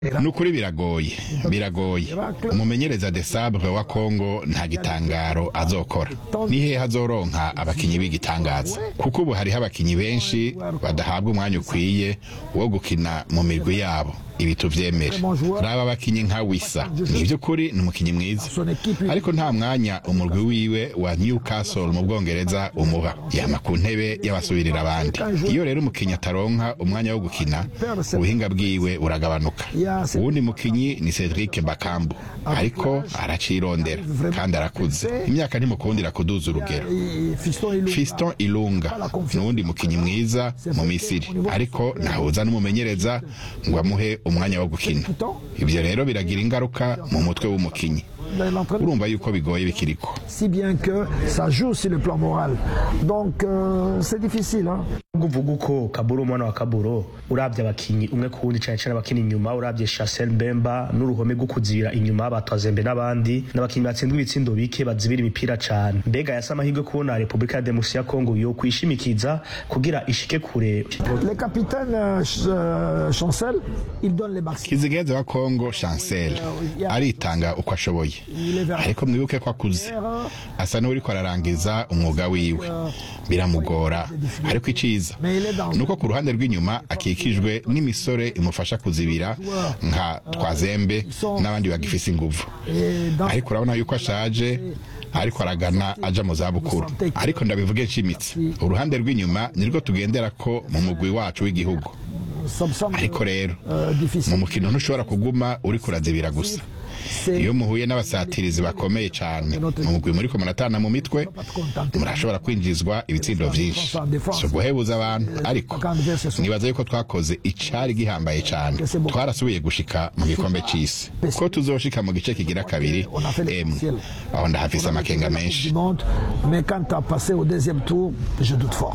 nukuri biragoye biragoye umumenyereza de sabre wa Kongo nta gitangaro azokora ni hehe azoronka abakinyi b'igitangaza kuko ubu hariho abakinyi benshi badahabwa umwanya ukwiye wo gukina mu mirwi yabo ibi tuvyemere raba abakinyi nka wisa ni by'ukuri ni umukinyi mwiza ariko nta mwanya umurwi wiwe wa Newcastle mu Bwongereza umuha yama ku ntebe y'abasubirira abandi iyo rero umukinyi ataronka umwanya wo gukina ubuhinga bwiwe buragabanuka uwundi mukinyi ni Cedric Bakambu ariko aracirondera kandi arakuze imyaka ntimukundira kuduza urugero Fiston Ilunga nuwundi mukinyi mwiza mu Misiri ariko ntahuza n'umumenyereza ngo amuhe umwanya wo gukina ibyo rero biragira ingaruka mu mutwe w'umukinyi urumva yuko bigoye bikiriko si bien que ça joue sur le plan moral donc euh, c'est difficile hein uvuga uko kaburo umwana wa kaburo urabye abakinyi umwe ku wundi cyane cyane abakina inyuma urabye Chancel Mbemba n'uruhome rwo kuzibira inyuma batwazembe n'abandi n'abakinyi batsindwa ibitsindo bike bazibira imipira cyane mbega yasa amahirwe kubona Republika ya Demokarasi ya Kongo yo kwishimikiza kugira ishike kure le capitaine euh, Chancel il donne les maximum Kizigeze wa Kongo Chancel aritanga uko ashoboye ariko mwibuke ko akuze asa n'uriko ararangiza umwuga wiwe biramugora ariko iciza nuko ku ruhande rw'inyuma akikijwe n'imisore imufasha kuzibira nka twazembe n'abandi bagifise inguvu ariko urabona yuko ashaje ariko aragana aja mu zabukuru ariko ndabivuge nshimitse uruhande rw'inyuma nirwo tugendera ko mu mugwi wacu w'igihugu ariko rero mu mukino ntushobora kuguma uri kurazibira gusa iyo muhuye n'abasatirizi bakomeye cyane mu mugwi muri ko muratana mu mitwe murashobora kwinjizwa ibitsindo byinshi si uguhebuza abantu ariko nibaza yuko twakoze icari gihambaye cyane twarasubiye gushika mu gikombe c'isi ko tuzoshika mu gice kigira kabiri emwe aho ndahafise amakenga menshi mais quand à passer au deuxième tour je doute fort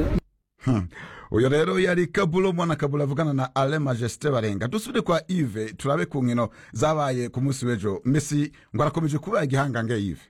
uyo rero yari kabulo mwana kabulo avugana na ale majesite barenga dusubire kwa ive turabe ku nkino zabaye ku munsi w'ejo messi ngo arakomeje kuba igihangange ive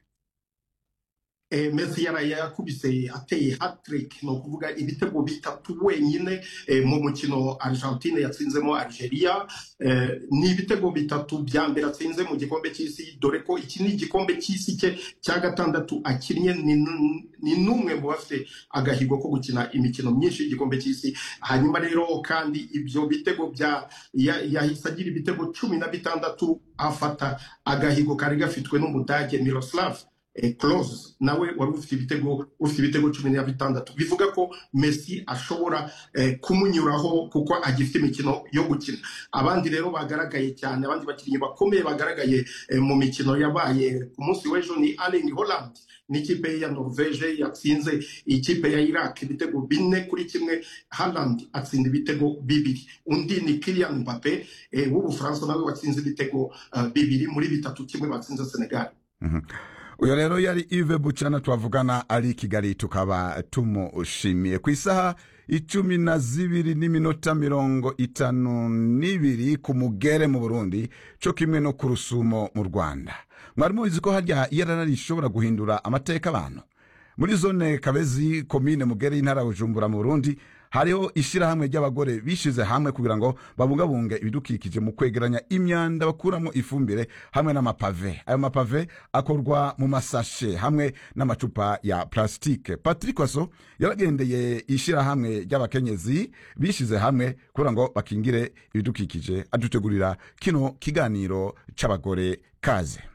eh, Messi yaraye yakubise ateye hat-trick no kuvuga ibitego bitatu wenyine eh, mu mukino Argentine yatsinzemo Algeria eh, ni ibitego bitatu bya mbere atsinze mu gikombe cy'isi dore ko iki ni igikombe cy'isi cye cya gatandatu akinnye ni n'umwe mu bafite agahigo ko gukina imikino myinshi y'igikombe cy'isi hanyuma rero kandi ibyo bitego bya yahise agira ibitego cumi na bitandatu afata agahigo kari gafitwe n'umudage Miroslav close nawe wari ufite ibitego ufite ibitego cumi na bitandatu bivuga ko Messi ashobora kumunyuraho kuko agifite imikino yo gukina abandi rero bagaragaye cyane abandi bakinnyi bakomeye bagaragaye mu mikino yabaye ku munsi w'ejo ni Erling Haaland n'ikipe ya Norvege yatsinze ikipe ya Iraq ibitego bine kuri kimwe Haaland atsinda ibitego bibiri undi ni Kylian Mbappe w'Ubufaransa nawe watsinze ibitego bibiri muri bitatu kimwe batsinze Senegal uyo rero yari ive bucana twavugana ari kigali tukaba tumushimiye ku isaha icumi na zibiri n'iminota mirongo itanu n'ibiri ku mugere mu burundi co kimwe no ku rusumo mu rwanda mwari mubizi ko harya iyarara rishobora guhindura amateka abantu muri zone kabezi komine mugere y'intara bujumbura mu burundi hariho ishyirahamwe ry'abagore bishize hamwe kugira ngo babungabunge ibidukikije mu kwegeranya imyanda bakuramo ifumbire hamwe n'amapave ayo mapave akorwa mu masashe hamwe n'amacupa ya plastique patrick waso yaragendeye ishyirahamwe ry'abakenyezi bishize hamwe kugira ngo bakingire ibidukikije adutegurira kino kiganiro c'abagore kaze